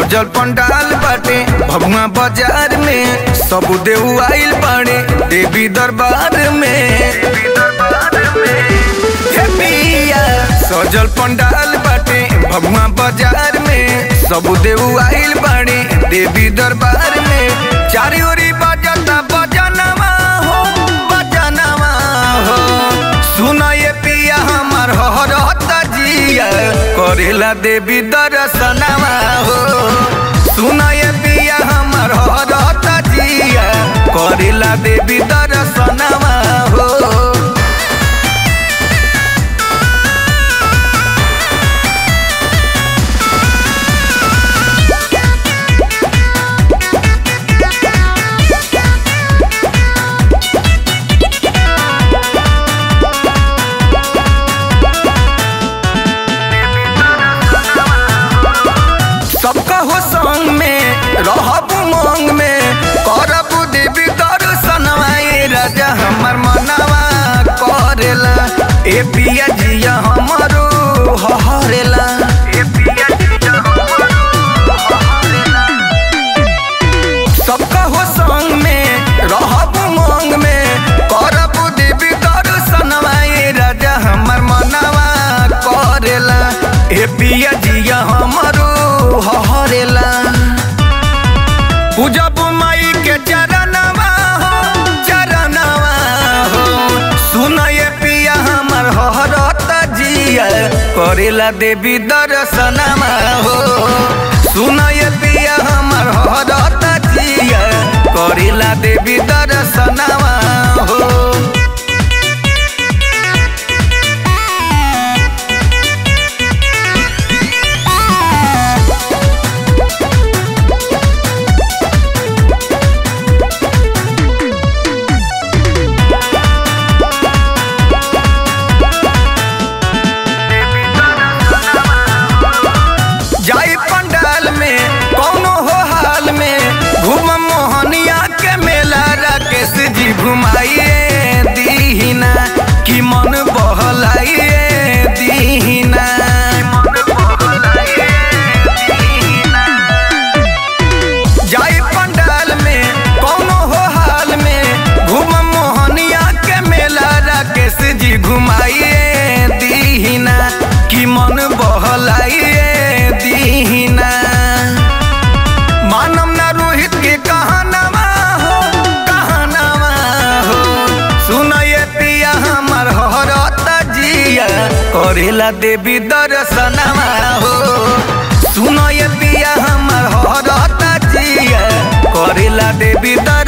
सजल पंडाल बाटे भगवा बाजार में सब देव आइल बाड़े देवी दरबार में हे पिया सजल पंडाल बाटे भगवा बाजार में सब देव आइल बाड़े देवी दरबार में चारी ओरी बजता बजनवा हो बजनवा हो सुना ये पिया हमार हरता जिया करेला देवी दर्शनवा हो सुना ये पिया हमार हरता जिया करेला देवी दर्शनवा हो सबका हो संग में रहब उमंग में करब देवी दर्शनवा ए राजा हमर मनवा करेला ए पिया जिया हमरो हरेला ए पिया जिया सबका हो संग में रहब उमंग में करब देवी दर्शनवा ए राजा हमर मनवा करेला ए पिया जिया हमरो हरेला पूजब माई के चरणवा हो चरणवा हो सुन ये पिया हमर हरत जिया करेला देवी दर्शनवा हो सुन ये पिया हमर हरत जिया करेला देवी दर्शनवा हो जाई पंडाल में कौनो हो हाल में घूम मोहनिया के मेला राकेश जी घुमाइए दीहिना कि मन बहलाइए दीहिना जाई पंडाल में कौनो हो हाल में घूम मोहनिया के मेला राकेश जी घुमाइए दीहिना कि मन बहलाइए दीहिना मानम ना रोहित के कहानवा हो कहानवा हो सुन ये पिया हमर हरत जिया करेला देवी दर्शनवा हो सुन ये पिया हमर हरत जिया करेला देवी दर्शनवा